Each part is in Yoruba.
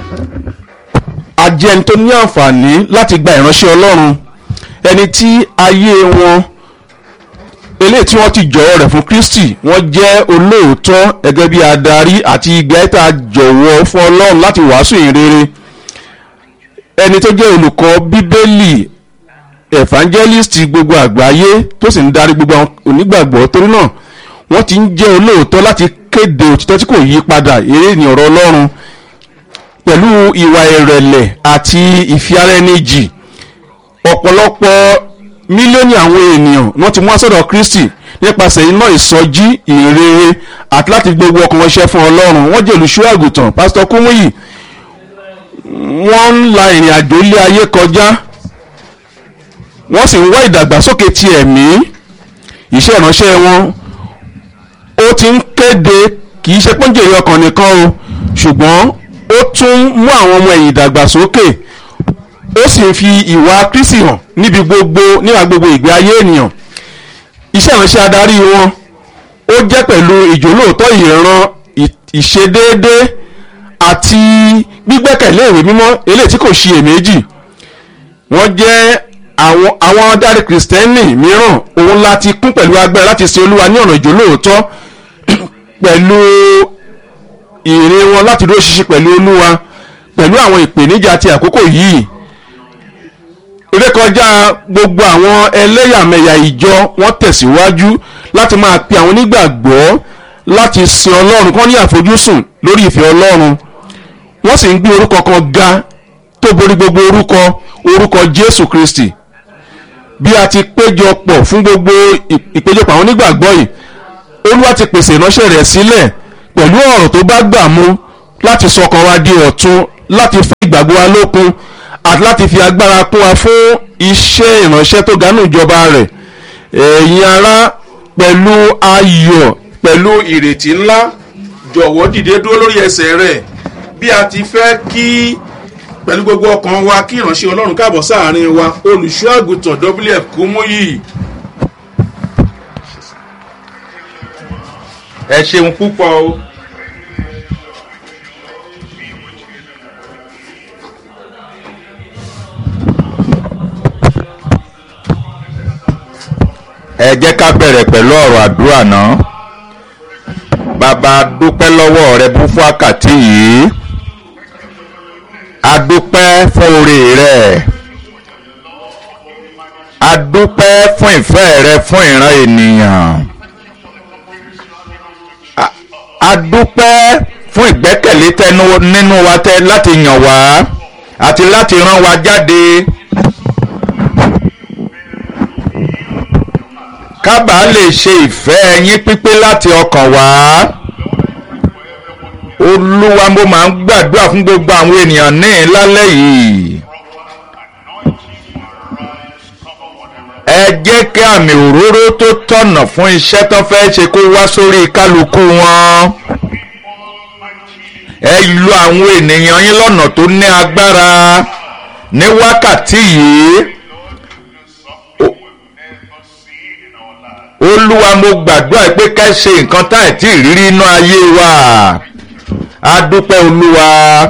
a jẹ́ ẹni tó ní àǹfààní láti gba ìránṣẹ́ ọlọ́run ẹni tí ayé wọn eléyìí tí wọ́n ti jọ̀wọ́ rẹ̀ fún kristi wọ́n jẹ́ olóòótọ́ gẹ́gẹ́ bí adarí àti ìgbà tá a jọ̀wọ́ fún ọlọ́run láti wàásù ìrere ẹni tó jẹ́ olùkọ́ bíbélì evangelist gbogbo àgbáyé tó sì ń darí gbogbo àwọn onígbàgbọ́ torí náà wọ́n ti ń jẹ́ olóòótọ́ láti kéde òtítọ́ tí kò yí padà eré ní ọ̀rọ̀ ọlọ́run pẹ̀lú ìwà ìrẹ̀lẹ̀ àti ìfiaráẹnijì ọ̀pọ̀lọpọ̀ mílíọ̀nù àwọn ènìyàn wọ́n ti mú àsọ̀dọ̀ kristi nípasẹ̀ iná ìsọjí ìrere àti láti gbogbo ọkàn wọn ṣẹ́ fún ọlọ́run wọ́n jẹ́ olùṣọ́ àgùntàn pásítọ̀ kúmúyì wọ́n ń la ìrìn àjò ilé ayé kọjá wọ́n sì ń wá ìdàgbàsókè ti ẹ̀mí iṣẹ́ ìránṣẹ́ wọn ó ti ń kéde kì í ṣe pọ́njèrè ọkàn nìkan o ṣùgbọ́n ó tún mú àwọn ọmọ ẹ̀yìn ìdàgbàsókè ó sì ń fi ìwà kristi hàn níbi gbogbo níwà gbogbo ìgbé ayé ènìyàn iṣẹ́ ìránṣẹ́ adarí wọn ó jẹ́ pẹ̀lú ìjólóòtọ́ ìran ìṣedéédé àti gbígbẹ́kẹ̀lé ìwé mímọ́ eléyìí tí kò ṣiyèméjì wọ́n jẹ́ àwọn àwọn adarí kìrìsìtẹ́nì mìíràn òun láti kún pẹ̀lú agbára láti sin olúwa ní ọ̀nà ìjólóòtọ́ pẹ̀lú ìrìn wọn láti dúró ṣinṣin pẹ̀lú olúwa pẹ̀lú àwọn ìpèníjà ti àkókò yìí rékọjá gbogbo àwọn ẹlẹ́yàmẹ̀yà ìjọ wọ́n tẹ̀síwájú láti máa pe àwọn onígbàgbọ́ láti sin ọlọ́run kán ní àfojúsùn lórí ìfẹ́ ọlọ́run wọ́n sì ń gbé orúkọ kan ga tó borí gbogbo orúkọ orúkọ jésù kristi bí a ti péjọ pọ̀ fún gbogbo ìpéjọpọ̀ àwọn onígbàgbọ́ yìí olúwa ti pèsè ìránṣẹ́ rẹ̀ sílẹ̀ pẹ̀lú ọ̀rọ̀ tó bá gbà mú láti sọkàn wa di ọ̀tun láti fún ìgbàgbọ́ wa lókun àti láti fi agbára kún wa fún iṣẹ́ ìránṣẹ́ tó ga nù ìjọba rẹ̀ ẹ̀yin ará pẹ̀lú ayọ̀ pẹ̀lú ìrètí ńlá jọ̀wọ́ dìde dúró lórí ẹsẹ̀ rẹ̀ bí a ti fẹ́ kí pẹ̀lú gbogbo ọkàn wa kí ìránṣẹ́ ọlọ́run káàbọ̀ sáàárín wa olùṣọ́ àgùntàn wf kúmúyì. ẹ ṣeun púpọ̀ o. ẹ jẹ́ ká bẹ̀rẹ̀ pẹ̀lú ọ̀rọ̀ àdúrà náà bàbá dúpẹ́ lọ́wọ́ rẹ bú fún àkàtì yìí adúpẹ́ fún oore rẹ adúpẹ́ fún ìfẹ́ rẹ fún ìran ènìyàn adúpẹ́ fún ìgbẹ́kẹ̀lé tẹnu nínú wa tẹ láti yàn wá àti láti rán wa jáde. kábàá lè ṣe ìfẹ́ ẹyin pípé láti ọkàn wá olúwa mo máa ń gbàdúrà fún gbogbo àwọn ènìyàn ní lálẹ́ yìí ẹ jẹ́ kí àmì òróró tó tọ̀nà fún iṣẹ́ tó fẹ́ ṣe kó wá sórí kálukú wọn ẹ lu àwọn ènìyàn yín lọ́nà tó ní agbára ní wákàtí yìí. olúwa mo gbàdúrà pé ká ṣe nǹkan tá ẹ̀ tí ìrírí inú ayé wa a dúpẹ́ olúwa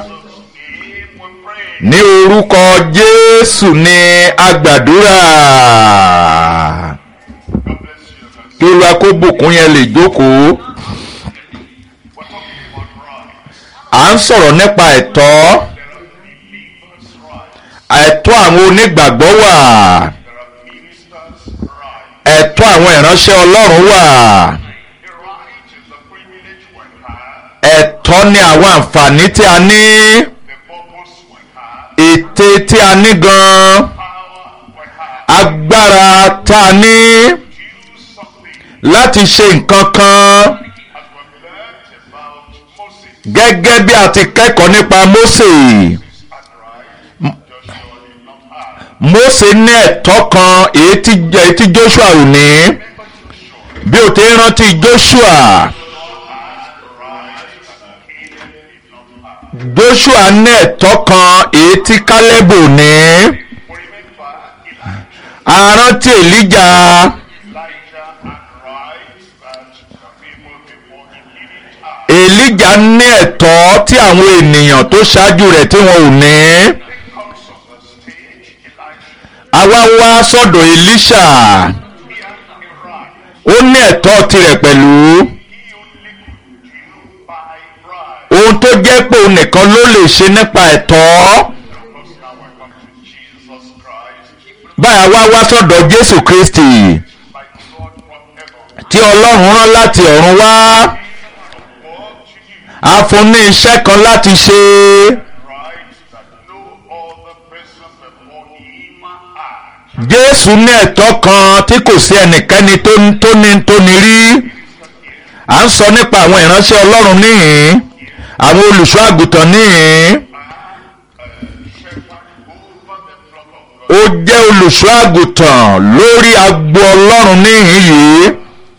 ní orúkọ jésù ni a gbàdúrà kí olúwa kó bùkún yẹn lè jókòó à ń sọ̀rọ̀ nípa ẹ̀tọ́ ẹ̀tọ́ àwọn onígbàgbọ́ wà ẹ̀tọ́ àwọn ìránṣẹ́ ọlọ́run wà ẹ̀tọ́ ni àwọn àǹfààní tí a ní ète tí a ní gan agbára tá a ní láti ṣe nǹkan kan gẹ́gẹ́ bí a ti kẹ́kọ̀ọ́ nípa Mósè. Mósè ní ẹ̀tọ́ kan èyí tí Joshua ò ní bí o ti rántí Joshua Joshua ní ẹ̀tọ́ kan èyí tí Caleb ò ní a rántí Elijah Elijah èlíṣà ní ẹ̀tọ́ tí àwọn ènìyàn tó ṣáájú rẹ̀ tí wọn ò ní. comes on the stage, Elijah. àwa wá sọ́dọ̀ èlíṣà He had a right. ó ní ẹ̀tọ́ tirẹ̀ pẹ̀lú He only could do by bribe. ohun tó jẹ́ pé òun nìkan ló lè ṣe nípa ẹ̀tọ́. Because now we come to Jesus Christ. báyà wá wá sọ́dọ̀ jésù kristi By God from heaven. tí ọlọ́run rán láti ọ̀run wá What to do. a fún ní iṣẹ́ kan láti ṣe Right that no other person before him had. jésù ní ẹ̀tọ́ kan tí kò sí ẹnikẹ́ni tó ní- tó ní tó ní rí à ń sọ nípa àwọn ìránṣẹ́ ọlọ́run níhìn àwọn olùṣọ́ àgùntàn níhìn Shepherd over the flock of God. ó jẹ́ olùṣọ́ àgùntàn lórí agbo ọlọ́run níhìn yìí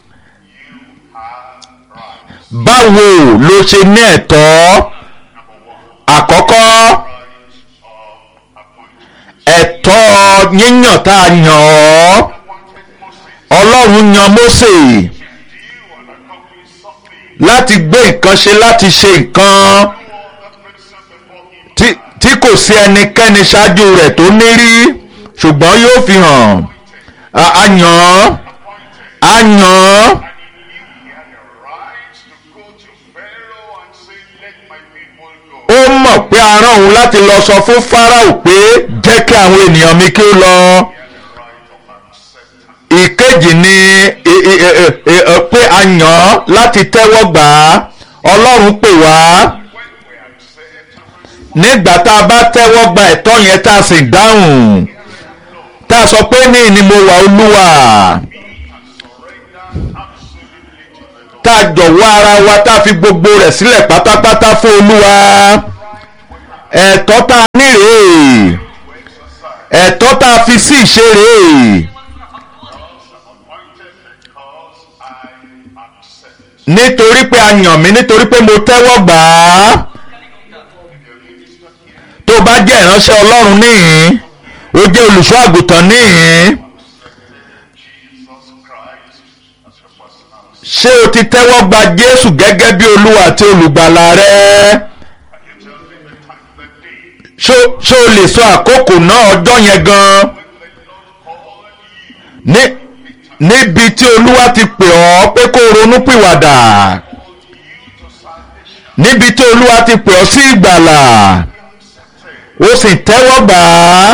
báwo ló ṣe ní ẹ̀tọ́ àkọ́kọ́ Right of appointment. ẹ̀tọ́ yíyàn tá a yàn ọ́ Wanted Moses ọlọ́run yan mósè to do and accomplish something. láti gbé nǹkan ṣe láti ṣe nǹkan No other person before him tí tí kò sí ẹnikẹ́ni ṣáájú rẹ̀ tó ní rí ṣùgbọ́n yóò fi hàn a a yàn án a yàn án And he knew he had a right to go to Pharaoh and say, Let my people go. ó mọ̀ pé a rán òun láti lọ sọ fún Fáráò pé jẹ́ kí àwọn ènìyàn mi kí ó lọ. He had a right of acceptance. ìkejì ni e- e- e- e- e- e- pé a yàn án láti tẹ́wọ́ gbà á ọlọ́run pè wá When we accept and respond, nígbà tá a bá tẹ́wọ́ gba ẹ̀tọ́ yẹn tá a sì dáhùn tá a sọ pé ní ni mo wà olúwa surrender absolutely to the Lord. tá a jọ̀wọ́ ara wa tá a fi gbogbo rẹ̀ sílẹ̀ pátápátá fún olúwa ẹ̀tọ́ tá a ní rèé ẹ̀tọ́ tá a fi sí ìṣe rèé Appointed because I accept. nítorí pé a yàn mí nítorí pé mo tẹ́wọ́ gbà á tó bá jẹ́ ìránṣẹ́ ọlọ́run níhìn ó jẹ́ olùṣọ́ àgùntàn níhìn Jesus Christ as your personal ṣé o ti tẹ́wọ́ gba jésù gẹ́gẹ́ bí olúwa àti olùgbàlà rẹ You tell me the time, the day ṣó ṣó o lè sọ àkókò náà ọjọ́ yẹn gan when the Lord called you ní níbi tí olúwa ti pè ọ́ pé kó o ronú pìwàdà to salvation. níbi tí olúwa ti pè ọ́ sí ìgbàlà ó sì tẹ́wọ́ gbà á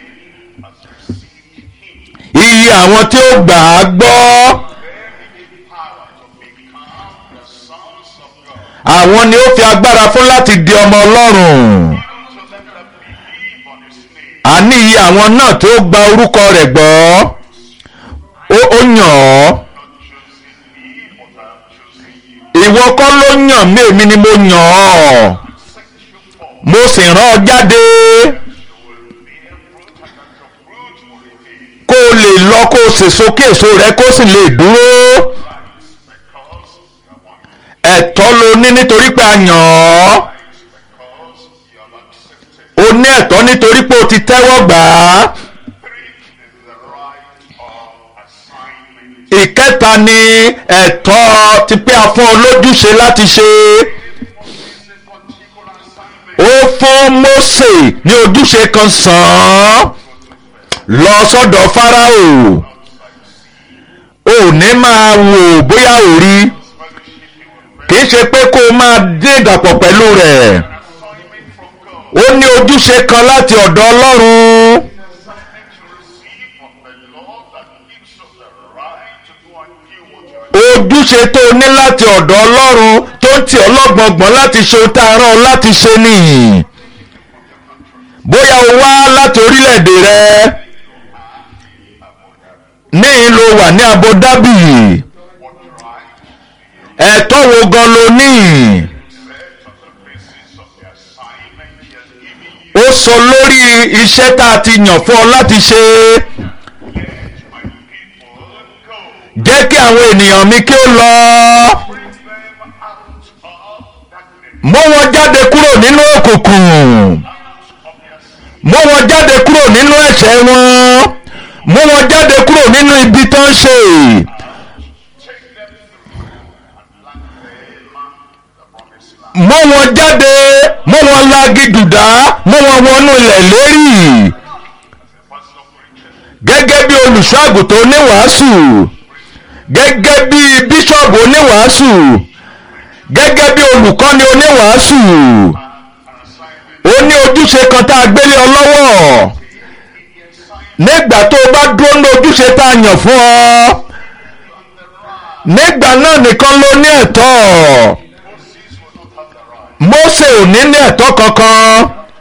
iye àwọn tí ó gbà á gbọ́ Power to become the sons of God. àwọn ni ó fi agbára fún láti di ọmọ ọlọ́run To them that believe on his name. àní iye àwọn náà tí ó gba orúkọ rẹ̀ gbọ́ ó ó yàn ọ́ Not choosing me, but I am choosing you. ìwọ kọ́ ló yàn mí èmi ni mo yàn ọ́ Set you forth. mo sì rán ọ jáde You will bear fruit and that your fruit will remain. kó o lè lọ kó o sèso kí èso rẹ kó sì lè dúró Because you are one. ẹ̀tọ́ ló ní nítorí pé a yàn ọ́ Because you have accepted. o ní ẹ̀tọ́ nítorí pé o ti tẹ́wọ́ gbà á Three is the right of assignment. ìkẹta ni ẹ̀tọ́ ti pé a fún ọ lójúṣe láti ṣe This is a particular assignment. ó fún Mósè ní ojúṣe kan sàn án lọ sọ́dọ̀ Fáráò ò ní máa wò bóyá ò rí kì í ṣe pé kó o máa dé ìdàpọ̀ pẹ̀lú rẹ̀ Assignment from God. ó ní ojúṣe kan láti ọ̀dọ̀ Ọlọ́run Assignment to receive from the Lord that gives us the right to go and do what you are ojúṣe tó o ní láti ọ̀dọ̀ Ọlọ́run tó ń tì ọ́ lọ́gbọ̀ngbọ̀n láti ṣe ohun tá a rán ọ láti ṣe nìyí bóyá o wá láti orílẹ̀-èdè rẹ níyìn ló wà ní Abu Dhabi What right ẹ̀tọ́ wo gan ló ní set on the basis of the assignment he has given you. ó sọ lórí iṣẹ́ tá a ti yàn fún ọ láti ṣe Let my people go. jẹ́ kí àwọn ènìyàn mi kí ó lọ Bring them out of darkness. mú wọn jáde kúrò nínú òkùnkùn Of their sin. mú wọn jáde kúrò nínú ẹ̀ṣẹ̀ wọn mú wọn jáde kúrò nínú ibi tó ń ṣe Take them through and land them the promised mú wọn jáde mú wọn lagi dùdá mú wọn wọnú ilẹ̀ lérí pastor preacher, gẹ́gẹ́ bí olùṣọ́ àgùntàn oníwàásù gẹ́gẹ́ bí bíṣọ̀bù oníwàásù gẹ́gẹ́ bí olùkọ́ni oníwàásù ó ní ojúṣe kan tá a gbélé ọ lọ́wọ́ nígbà tó o bá dúró ní ojúṣe tá a yàn fún ọ nígbà náà nìkan ló ní ẹ̀tọ́ Mósè ò ní ní ẹ̀tọ́ kankan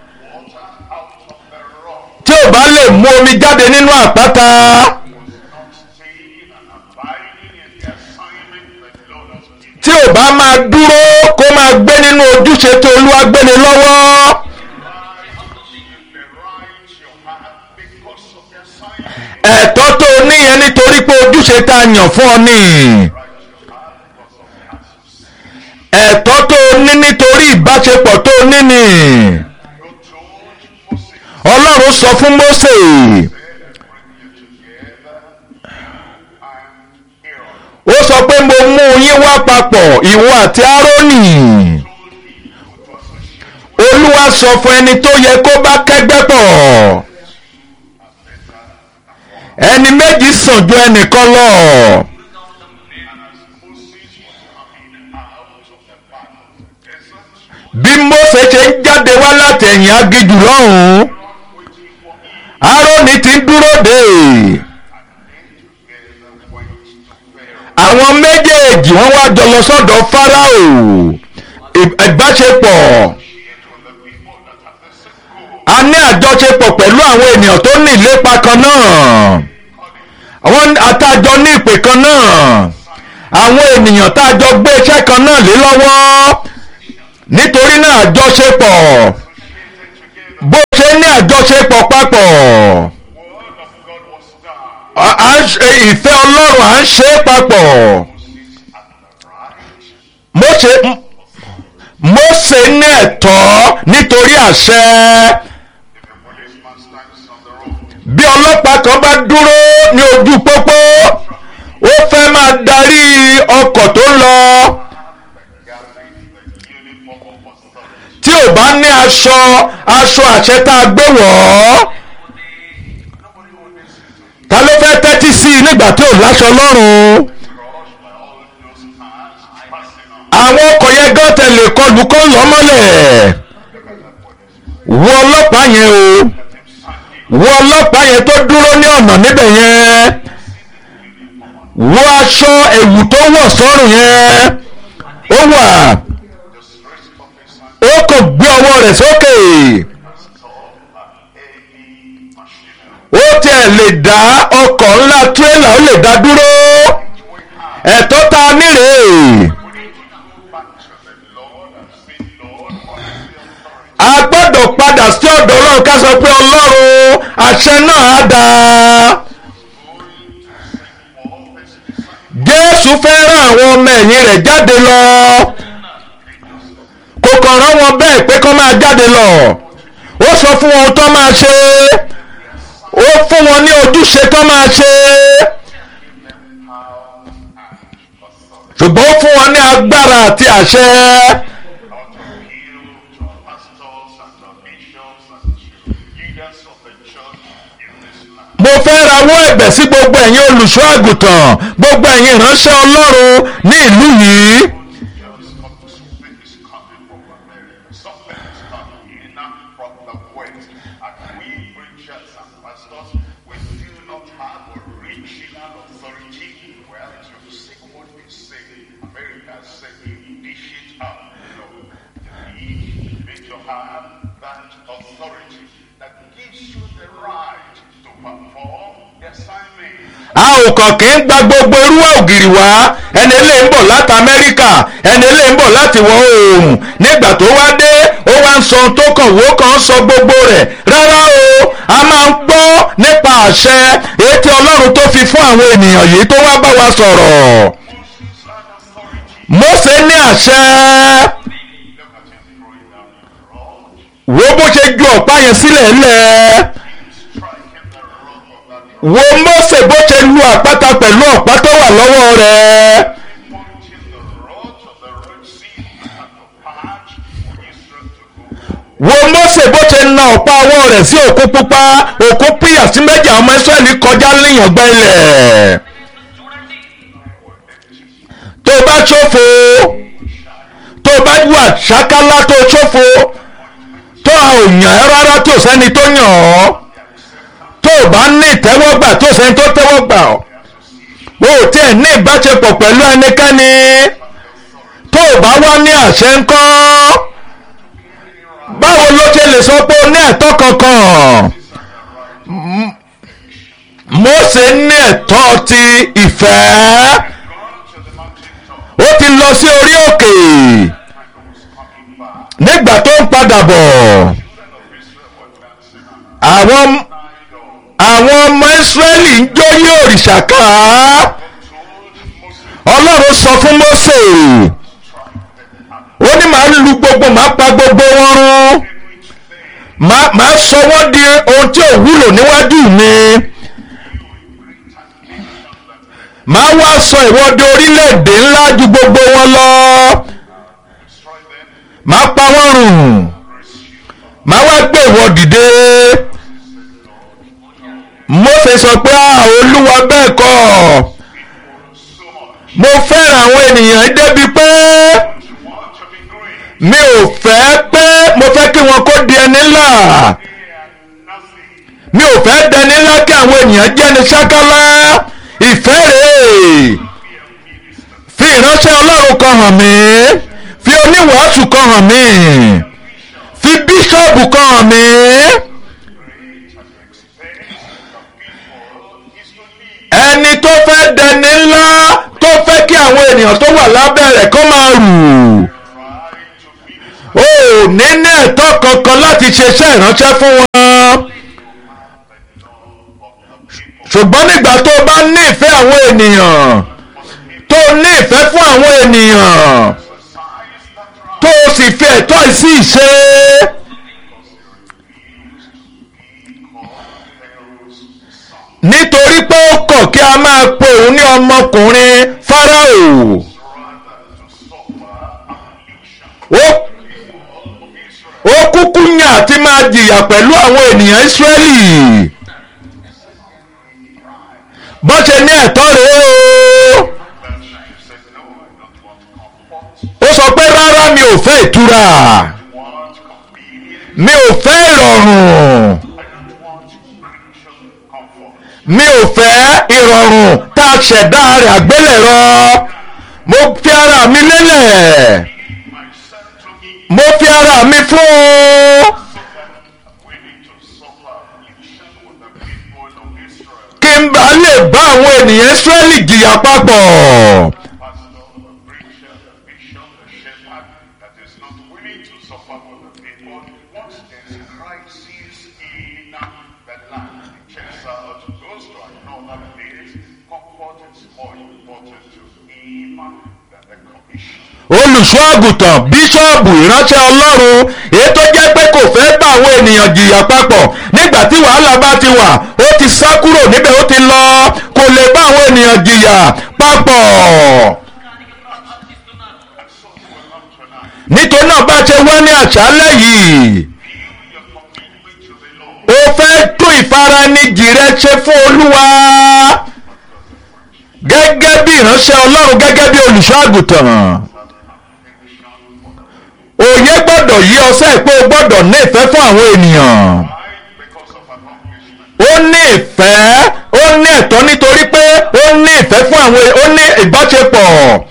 tí ò bá lè mú omi jáde nínú àpáta staying and abiding in the assignment that the Lord has given. tí ò bá máa dúró kó máa gbé nínú ojúṣe tí Olúwa gbéni lọ́wọ́ The rights you have because of the assignment. ẹ̀tọ́ tó o níyẹn nítorí pé ojúṣe tá a yàn fún ọ ni ẹ̀tọ́ tó o ní nítorí ìbáṣepọ̀ tó o ní ni God told Moses, Ọlọ́run sọ fún Mósè bring you together, and Aaron. ó sọ pé mo mú yín wá papọ̀ ìwọ àti Árónì Olúwa sọ fún ẹni tó yẹ kó bá kẹ́gbẹ́ pọ̀ ẹni méjì sàn ju ẹnìkan lọ. bí Mósè ṣe ń jáde wá láti ẹ̀yìn aginjù lọ́hùn-ún Árónì ti ń dúró dè àwọn méjèèjì wọ́n wá jọ lọ sọ́dọ̀ Fáráò Ì- ìbáṣepọ̀ a ní àjọṣepọ̀ pẹ̀lú àwọn ènìyàn tó ní ìlépa kan náà àwọn àtàjọ ní ìpè kan náà àwọn ènìyàn tá a jọ gbé iṣẹ́ kan náà lé lọ́wọ́ nítorí náà àjọṣepọ̀ bó ṣe ní àjọṣepọ̀ papọ̀ Word of God was done. à à ń ṣe ìfẹ́ Ọlọ́run à ń ṣe é papọ̀ Mósè Mósè ní ẹ̀tọ́ nítorí àṣẹ The policeman stands on the road. bí ọlọ́pàá kan bá dúró ní ojú pópó ó fẹ́ máa darí ọkọ̀ tó ń lọ Gathering the uniform of authority. tí ò bá ní aṣọ aṣọ àṣẹ tá a gbé wọ̀ ọ́ ta ló fẹ́ tẹ́tí sí i nígbà tí ò láṣọ lọ́rùn Crushed by all those cars passing on. àwọn ọkọ̀ yẹn gán tẹ̀lé kọlù kó lọ́ mọ́lẹ̀ wọ ọlọ́pàá yẹn o wọ ọlọ́pàá yẹn tó dúró ní ọ̀nà níbẹ̀ yẹn wọ aṣọ ẹ̀wù tó wọ̀ sọ́rùn yẹn ó wà The stress officer ó kò gbé ọwọ́ rẹ̀ sókè installed any machinery. ó tiẹ̀ lè dá ọkọ̀ ńlá tírélà ó lè dá dúró ẹ̀tọ́ ta nírè Back to the Lord and say, Lord, what is the authority? a gbọ́dọ̀ padà sí ọ̀dọ̀ ọlọ́run ká sọ pé ọlọ́run àṣẹ náà á dáa. All this disciples jésù fẹ́ rán àwọn ọmọ ẹ̀yìn rẹ̀ jáde lọ kò kàn rán wọn bẹ́ẹ̀ pé kó máa jáde lọ ó sọ fún wọn tó máa ṣe ó fún wọn ní ojúṣe tó máa ṣe ṣùgbọ́n ó fún wọn ní agbára àti àṣẹ not appeal to pastors and to bishops and to leaders of the church in this land. mo fẹ́ rawọ́ ẹ̀bẹ̀ sí gbogbo ẹ̀yin olùṣọ́ àgùntàn gbogbo ẹ̀yin ìránṣẹ́ ọlọ́run ní ìlú yìí Just come to something is coming from America. Something is coming in from the west. And we preachers and pastors, we do not have original authority. Well, to say what we say, America said we dish it out. No, you need to have that authority that gives you the right to perform the assignment. a ò kàn kí ń gba gbogbo irú ògiri wá ẹni eléyìí ń bọ̀ láti amẹ́ríkà ẹni eléyìí ń bọ̀ láti ìwọ̀ oòrùn nígbà tó wá dé ó wá ń sọ ohun tó kàn wó kàn ń sọ gbogbo rẹ̀ rárá o a máa ń gbọ́ nípa àṣẹ èyí tí ọlọ́run tó fi fún àwọn ènìyàn yìí tó wá bá wa sọ̀rọ̀ Mósè ní àṣẹ Look at him throwing down the rod, wo bó ṣe ju ọ̀pá yẹn sílẹ̀ lẹ̀ striking the rock of that wo Mósè bó ṣe lu àpáta pẹ̀lú ọ̀pá tó wà lọ́wọ́ rẹ̀. pointing the rod of the Red Sea and the patch wo Mósè bó ṣe na ọ̀pá ọwọ́ rẹ̀ sí òkú pupa òkú píyà sí méjì àwọn ọmọ Ísírẹ́lì kọjá níyàn gbẹ́ ilẹ̀ tó o bá ṣòfò tó o bá wà ṣákálá tó o ṣòfò tó a ò yàn ẹ́ rárá tó sẹ́ni tó yàn ọ́ tó o bá ní ìtẹ́wọ́gbà tó sẹ́ni tó tẹ́wọ́gbà ọ́ o ò tiẹ̀ ní ìbáṣepọ̀ pẹ̀lú ẹnikẹ́ni tó o bá wá ní àṣẹ ńkọ́ báwo ló ṣe lè sọ pé o ní ẹ̀tọ́ kankan M- Mósè ní ẹ̀tọ́ ti ìfẹ́ ó ti lọ sí orí òkè nígbà tó ń padà bọ̀ àwọn àwọn ọmọ Ísírẹ́lì ń jó yí òrìṣà ká Ọlọ́run sọ fún Mósè ó ní màá lu gbogbo màá pa gbogbo wọn run màá màá sọ wọ́n di ohun tí ò wúlò níwájú mi màá wá sọ ìwọ́de orílẹ̀-èdè ńlá ju gbogbo wọn lọ màá pa wọ́n run màá wá gbé ìwọ dìde Mósè sọ pé a olúwa bẹ́ẹ̀ kọ́ mo fẹ́ràn àwọn ènìyàn yìí débi pé mi ò fẹ́ pé mo fẹ́ kí wọn kó di ẹni ńlá mi ò fẹ́ dẹni ńlá kí àwọn ènìyàn jẹ́ni ṣákálá ìfẹ́ rèé fi ìránṣẹ́ ọlọ́run kan hàn mí fi oníwàásù kan hàn mí fi bíṣọ́ọ̀bù kan hàn mí ẹni tó fẹ́ dẹni ńlá tó fẹ́ kí àwọn ènìyàn tó wà lábẹ́ rẹ̀ kó máa rù ó ní ní ẹ̀tọ́ kankan láti ṣiṣẹ́ ìránṣẹ́ fún wọn ṣùgbọ́n nígbà tó o bá ní ìfẹ́ àwọn ènìyàn tó o ní ìfẹ́ fún àwọn ènìyàn tó o sì fi ẹ̀tọ́ yìí sí ìṣe nítorí pé ó kọ̀ kí a máa pe òun ní ọmọkùnrin Fáráò ó ó kúkú yàn àti máa jìyà pẹ̀lú àwọn ènìyàn Ísírẹ́lì bó ṣe ní ẹ̀tọ́ rèé o ó sọ pé rárá mi ò fẹ́ ìtura mi ò fẹ́ ìrọ̀rùn mi ò fẹ́ ìrọ̀rùn tá a ṣẹ̀dá rẹ̀ àgbélẹ̀rọ mo fi ara mi lélẹ̀ mo fi ara mi fún un kí n bá lè bá àwọn ènìyàn Ísírẹ́lì jìyà papọ̀. olùṣọ́ àgùntàn bíṣọ́ọ̀bù ìránṣẹ́ ọlọ́run èyí tó jẹ́ pé kò fẹ́ bá àwọn ènìyàn jìyà papọ̀ nígbà tí wàhálà bá ti wà ó ti sá kúrò níbẹ̀ ó ti lọ kò lè bá àwọn ènìyàn jìyà papọ̀. nítorí náà bá ṣe wá ní àṣálẹ́ yìí ó fẹ́ tún ìfaranijì rẹ ṣe fún olúwa gẹ́gẹ́ bí ìránṣẹ́ ọlọ́run gẹ́gẹ́ bí olùṣọ́ àgùntàn òye gbọ́dọ̀ yí ọsẹ́ pé o gbọ́dọ̀ ní ìfẹ́ fún àwọn ènìyàn ó ní ìfẹ́ ó ní ẹ̀tọ́ nítorí pé ó ní ìfẹ́ fún àwọn ó ní ìbáṣepọ̀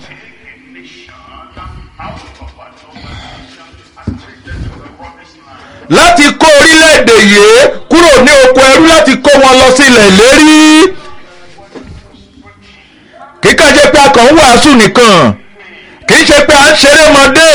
láti kó orílẹ̀-èdè yìí kúrò ní oko ẹrú láti kó wọn lọ sílẹ̀ ìlérí kíkà jẹ́ pé a kàn ń wàásù nìkan kì í ṣe pé à ń ṣeré mọ́dé.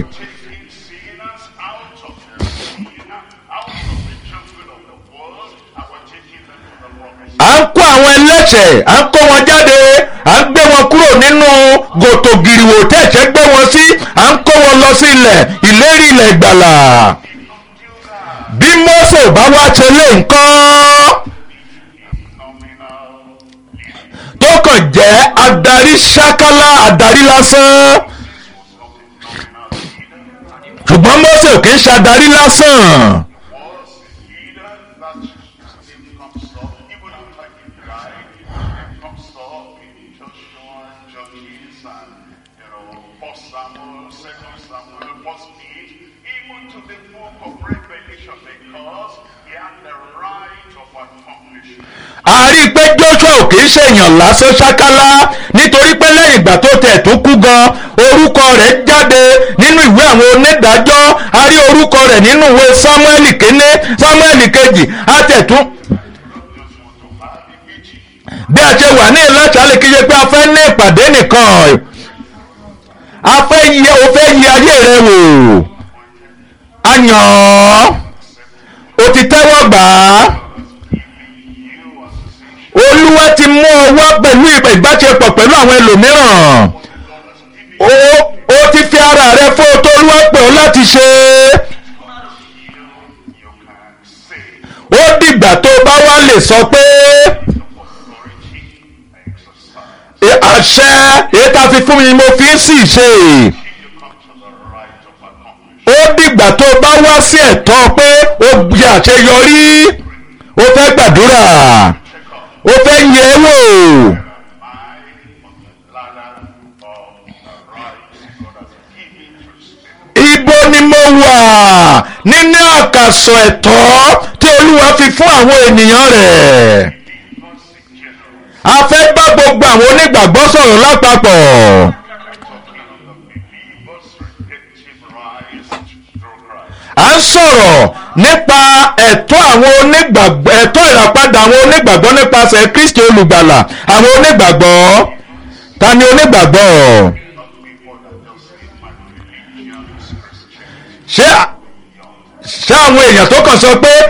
à ń kó àwọn ẹlẹ́ṣẹ̀ à ń kó wọn jáde à ń gbé wọn kúrò nínú gòtò gìrìwò tẹ̀sẹ̀ gbé wọn sí à ń kó wọn lọ sí ilẹ̀ ìlérí ilẹ̀ ìgbàlà bí Mósè ò bá wá ṣe lé nǹkan tó kàn jẹ́ adarí ṣákálá adarí lásán ṣùgbọ́n Mósè ò kì í ṣàdarí lásán was a leader that his name comes up even after he died. It comes up in Joshua, Judges, and you know, First Samuel, Second Samuel, First Pete, even to the book of Revelation, because he had the right of accomplishment. a rí i pé Joshua ò kì í ṣèyàn lásán ṣákálá nítorí pé lẹ́yìn ìgbà tó tẹ̀ tó kú gan orúkọ rẹ̀ jáde nínú ìwé àwọn onídàájọ́ a rí orúkọ rẹ̀ nínú ìwé Samuel kínní Samuel kejì a tẹ̀ tún Just want to have a meeting. bí a ṣe wà ní ìlàṣàlẹ̀ kí ṣe pé a fẹ́ ní ìpàdé nìkan a fẹ́ yẹ o fẹ́ yẹ ayé rẹ wò a yàn ọ́ o ti tẹ́wọ́ gbà á olúwa ti mú ọ wá pẹ̀lú ìbáṣepọ̀ pẹ̀lú àwọn ẹlòmíràn o o ti fi ara rẹ fún o tó olúwa pè ọ́ láti ṣe You can say ó dìgbà tó bá wá lè sọ pé authority exercise. "E- àṣẹ èyí tá a fi fún mi mo fi ń sì ṣe. You come to the right of accomplishment. ó dìgbà tó bá wá sí ẹ̀tọ́ pé ó yẹ àṣeyọrí ó fẹ́ gbàdúrà ó fẹ́ yẹ ẹ́ wò ibo ni mo wà nínú àkàsọ̀ ẹ̀tọ́ tí olúwa fi fún àwọn ènìyàn rẹ̀ a fẹ́ bá gbogbo àwọn onígbàgbọ́ sọ̀rọ̀ lápapọ̀ à ń sọ̀rọ̀ nípa ẹ̀tọ́ àwọn onígbàgbọ́ ẹ̀tọ́ ìràpadà àwọn onígbàgbọ́ nípasẹ̀ Kristi olùgbàlà àwọn onígbàgbọ́ ta ni onígbàgbọ́ ṣé ṣé àwọn èèyàn tó kàn sọ pé